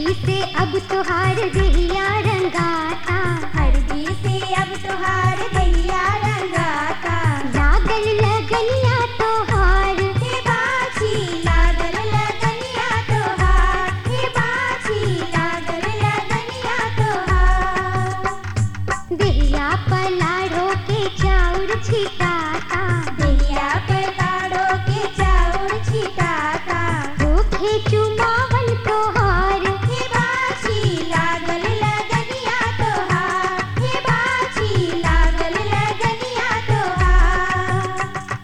हरदी से अब तुहार देहिया रंगाता हरदी से अब तुहार दैया रंगाता लागल लगनिया तोहार हे बाछी लागल लगनिया तोहार हे बाछी लागल लगनिया तोहार देहिया पलाड़ो के चाउर छिटाता दैया पर ताड़ो के चाउर छिटाता होखे चुमावन तोहार हे बाछी लागल लगनिया तोहार हे बाछी लागल लगनिया तोहार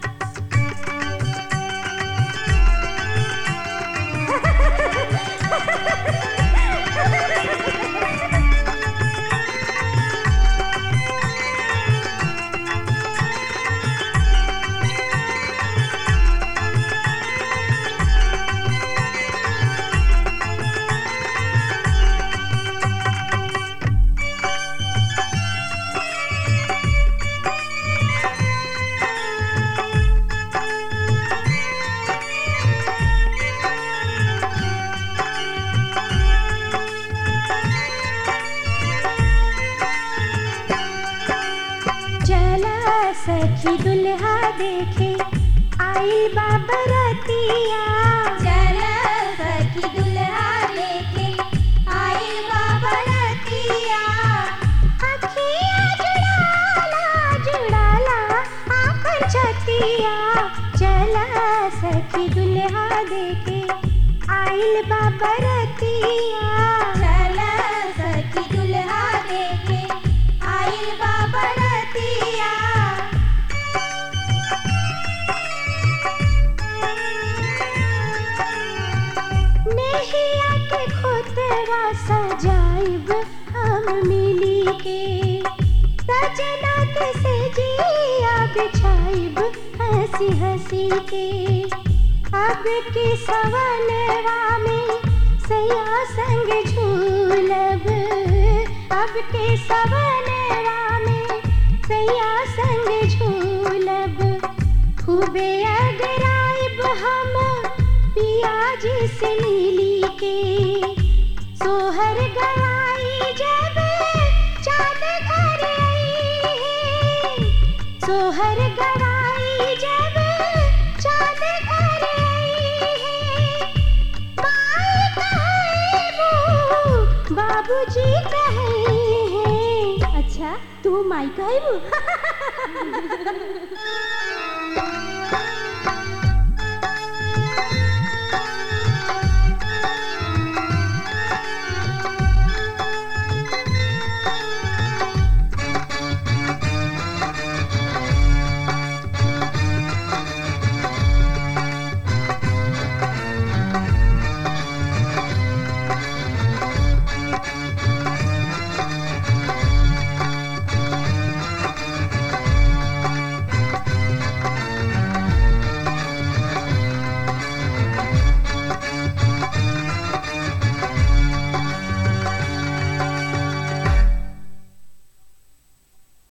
चला सखी दुल्हा देखे आइल बाबरतिया चल सखी दुल्हा लेके आइल बाबा रतिया अखिया जुड़ाला जुड़ाला आपन छतिया चला सखी दुल्हा देखे आइल बाबरतिया चल सखी दुल्हा देखे आइल बाबा रतिया नेहिया के खोतरा सजाइब हम मिली के सजना के सेजिया बिछाइब हंसी हंसी के अब के सवनवा में सया संग झूलब अब के सवनवा में सया संग झूलब खूबे अगराइब हम पियाजी से मिली के सोहर गवाई जब चांद घर आई है सोहर गवाई जब चांद घर आई है माई कहे वो बाबूजी कहे हैं अच्छा तू माई कहे वो